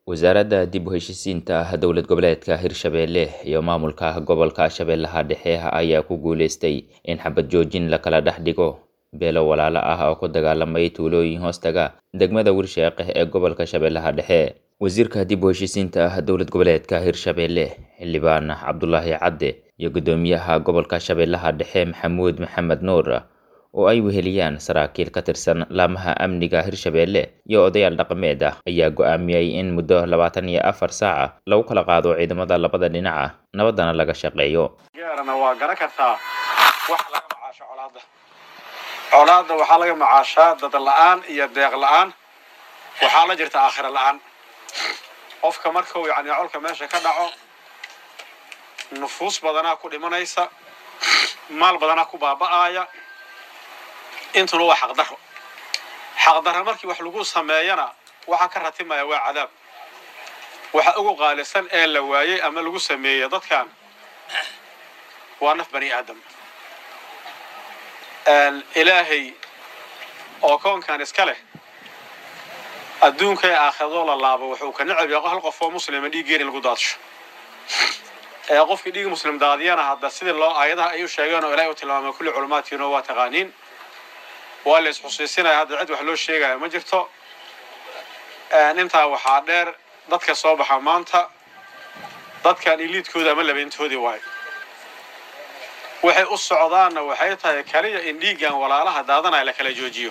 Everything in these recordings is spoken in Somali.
wasaaradda dib u heshisiinta dowlad goboleedka hirshabeelle iyo maamulka gobolka shabeellaha dhexe ayaa ku guuleystay in xabad joojin la kala dhex dhigo beelo walaalo ah oo ku dagaalamay tuulooyin hoostaga degmada wirsheeq ee gobolka shabeellaha dhexe wasiirka dib u heshisiinta dowlad goboleedka hirshabeelle xildhibaan cabdulaahi cadde iyo guddoomiyaha gobolka shabeellaha dhexe maxamuud maxamed nuur oo ay weheliyaan saraakiil ka tirsan laamaha amniga hirshabeelle iyo odayaal dhaqameed ah ayaa go'aamiyey in muddo labaatan iyo afar saaca lagu kala qaado ciidamada labada dhinaca nabaddana laga shaqeeyo gaarana waa garan kartaa waxa laga macaasho colaadda colaadda waxaa laga macaashaa dad la-aan iyo deeq la-aan waxaa la jirta aakhira la-aan qofka markuu yacni colka meesha ka dhaco nufuus badanaa ku dhimanaysa maal badanaa ku baaba'aaya intuna waa xaqdarro xaqdarro markii wax lagu sameeyana waxaa ka ratimaya waa cadaab waxa ugu qaalisan ee la waayey ama lagu sameeyey dadkan waa naf bani aadam ilaahay oo koonkan iska leh adduunka ee aakhirado la laabo wuxuu ka necab yahay hal qof oo muslima dhiiggeena lagu daadsho ee qofkii dhiig muslim daadiyana hadda sidii loo aayadaha ay u sheegeen oo ilaahay u tilmaamay kulli culummaadkiina waa taqaaniin waa la isxusiisinaya hadda cid wax loo sheegaya ma jirto intaa waxaa dheer dadka soo baxa maanta dadkan iliidkooda ama labeyntoodii waayo waxay u socdaanna waxay tahay kaliya in dhiiggan walaalaha daadanaya la kala joojiyo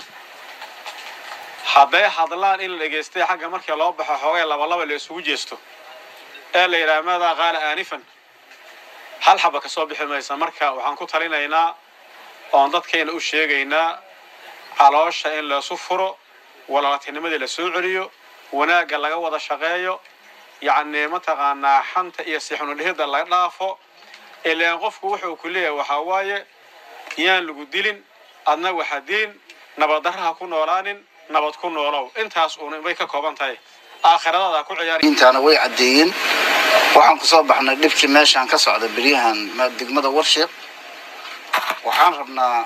hadday hadlaan in la dhegaystay xagga markii loo baxo xoogay labalaba la isugu jeesto ee la yidhaha maadaa qaala aanifan hal xaba ka soo bixi maysa marka waxaan ku talinaynaa oon dadkayna u sheegaynaa caloosha in laysu furo walaaltinimadii la soo celiyo wanaagga laga wada shaqeeyo yacni mataqaanaa xanta iyo sixnudhihida laga dhaafo ilaan qofku wuxuu ku leeyahay waxaa waaye yaan lagu dilin adna waxa dilin nabaddarraha ku noolaanin nabad ku noolow intaas uun bay ka kooban tahay aakhiradaada ku ciyaari intaana way caddeeyeen waxaan kusoo baxnay dhibkii meeshaan ka socda beryahan degmada warsheeq waxaan rabnaa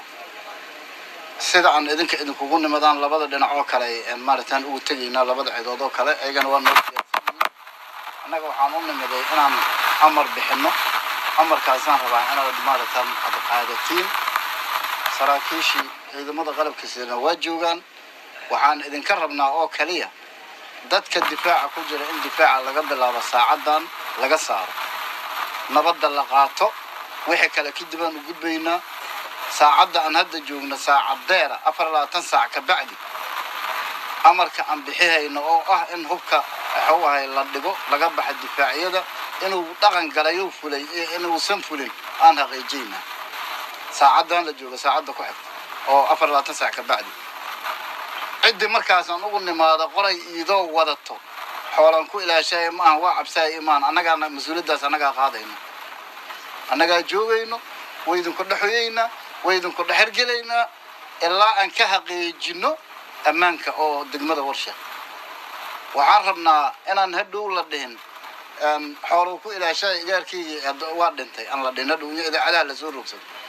sida aan idinka idinkugu nimadaan labada dhinac oo kale maaragtaan ugu tegaynaa labada cidood oo kale ayagana waa noo annaga waxaan u nimiday inaan amar bixinno amarkaasaan rabaa inaad maaragtaan ad qaadatiin saraakiishii ciidamada qalabka sidana waa joogaan waxaan idinka rabnaa oo kaliya dadka difaaca ku jira in difaaca laga bilaabo saacaddan laga saaro nabadda la qaato wixii kale kadib aan u gudbaynaa saacadda aan hadda joogno saacadeera afar labaatan saac ka bacdi amarka aan bixihayno oo ah in hubka waxuu ahay la dhigo laga baxa difaacyada inuu dhaqan galayo fulay iyo inuusan fulin aan haqiijiyna saacaddan la joogo saacadda ku xigta oo afar labaatan saac ka bacdi ciddii markaasaan ugu nimaado qoray iidoo wadato xoolaan ku ilaashaya maaha waa cabsaaya imaan annagaana mas-uuliyaddaas annagaa qaadayno annagaa joogayno waydinku dhexoyeynaa waydinku dhexergelaynaa ilaa aan ka haqiijino ammaanka oo degmada warsheeq waxaan rabnaa inaan hadhow la dhihin xooluu ku ilaashaya igaarkaygii waa dhintay aan la dhihin hadhow idaacadaha lasoo rogsado